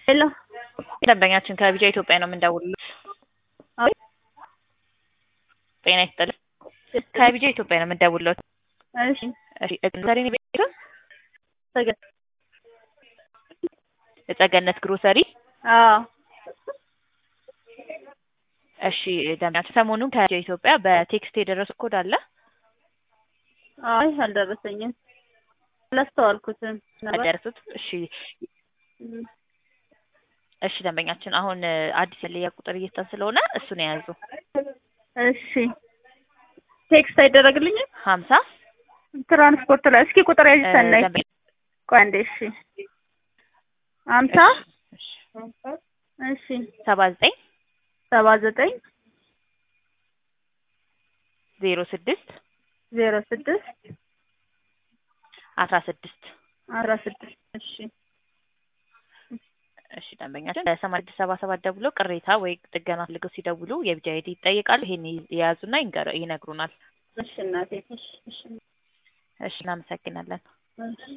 ሄሎ ደንበኛችን ከቢጃ ኢትዮጵያ ነው የምንደውልልዎት። አቤት ጤና ይስጥልኝ። ከቢጃ ኢትዮጵያ ነው የምንደውልልዎት። እሺ እሺ ግሮሰሪ ነው ቤቱ? ሰገድ የጸገነት ግሮሰሪ። አዎ እሺ ደንበኛችን ሰሞኑን ከቢጃ ኢትዮጵያ በቴክስት የደረሰ ኮድ አለ? አይ አልደረሰኝም። አላስተዋልኩትም ነበር። አልደረሱት? እሺ እም፣ እሺ ደንበኛችን አሁን አዲስ የለያ ቁጥር እየሰጠን ስለሆነ እሱን የያዙ እሺ ቴክስት አይደረግልኝም? ሀምሳ ትራንስፖርት ላይ እስኪ ቁጥር ያዥ ሰናይ ደንበኛ ቆይ አንዴ እሺ ሀምሳ እሺ እሺ ሰባ ዘጠኝ ሰባ ዘጠኝ ዜሮ ስድስት ዜሮ ስድስት አስራ ስድስት አስራ ስድስት እሺ እሺ ደንበኛችን በሰማንያ ስድስት ሰባ ሰባት ደውሎ ቅሬታ ወይ ጥገና ፈልገው ሲደውሉ የቢጃ አይዲ ይጠይቃሉ። ይሄን የያዙና ይንገሩ ይነግሩናል። እሺ እናቴ እሺ እሺ እሺ እናመሰግናለን። እሺ